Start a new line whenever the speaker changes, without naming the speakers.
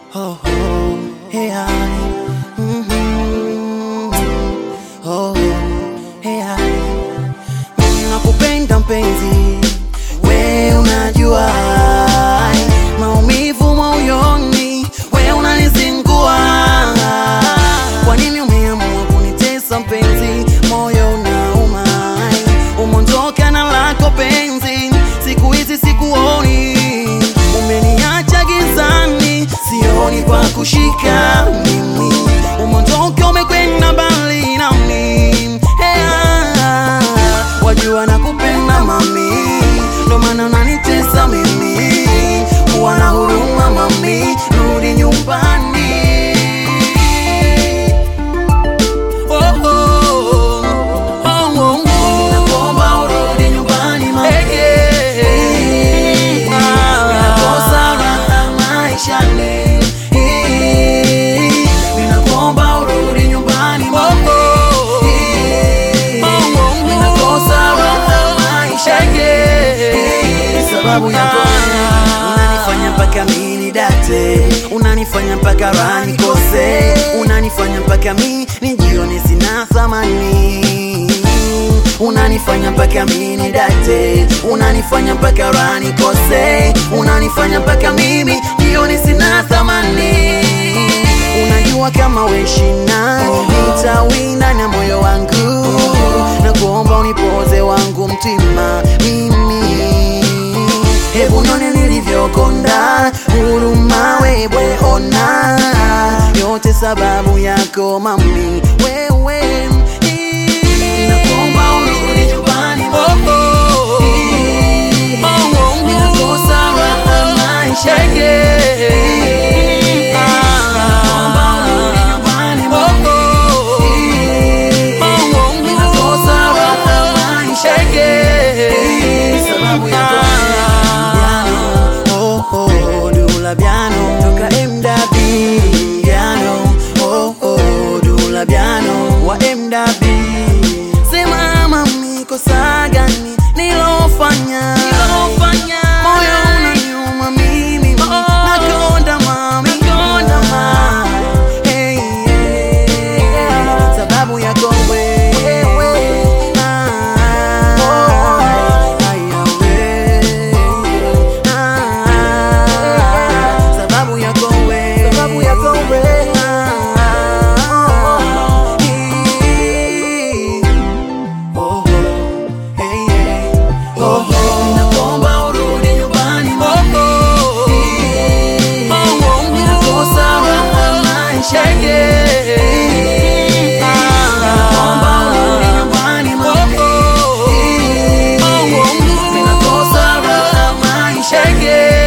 oh, oh, hey, I, mhm, oh, hey, I, nakupenda mpenzi, we unajua maumivu moyoni, we unanizingua. Kwa nini umeamua kunitesa mpenzi? Moyo unauma, umondoka na lako penzi, siku hizi sikuoni, umeniacha gizani, sioni kwa kushika mimi, umondoka umekwenda mbali nami hey, ah, wajua nakupenda mami, ndo maana unanitesa mimi, kuwa na huruma mami, rudi nyumbani. Oh, oh, oh, oh, oh. Nakuomba urudi nyumbani mami. Ninakosa raha maishani. Ninakuomba urudi nyumbani mami. Ninakosa raha maishani. Sababu yako unanifanya mpaka mini date, unanifanya mpaka raha nikose, unanifanya mpaka mi nijione sina thamani, unanifanya mpaka mini date, unanifanya mpaka raha nikose, unanifanya mpaka mimi jione sina thamani. Unajua kama weshina nitawina na moyo wangu, na kuomba unipoze wangu mtima mimi Hebu none nilivyokonda, huruma wewe ona, yote sababu yako mami, wewe Nakuomba urudi nyumbani mami. Ninakosa raha maishani. Nakuomba urudi nyumbani mami. Ninakosa raha maishani. Sababu yako Oh, oh, Dula Biano toka MW Biano oh, oh, Dula Biano wa MW Sema mami kosa gani nilofanya Moyo unaniuma mimi nakonda mami Hey, yeah. Sababu yako wewe Ah, haya wewe. Ah, sababu yako wewe. Ah, hii. Oh, oh, hey, hey. Oh, oh. Ninakuomba urudi nyumbani mami. Ninakosa raha maishani. Ninakuomba urudi nyumbani mami. Ninakosa raha maishani.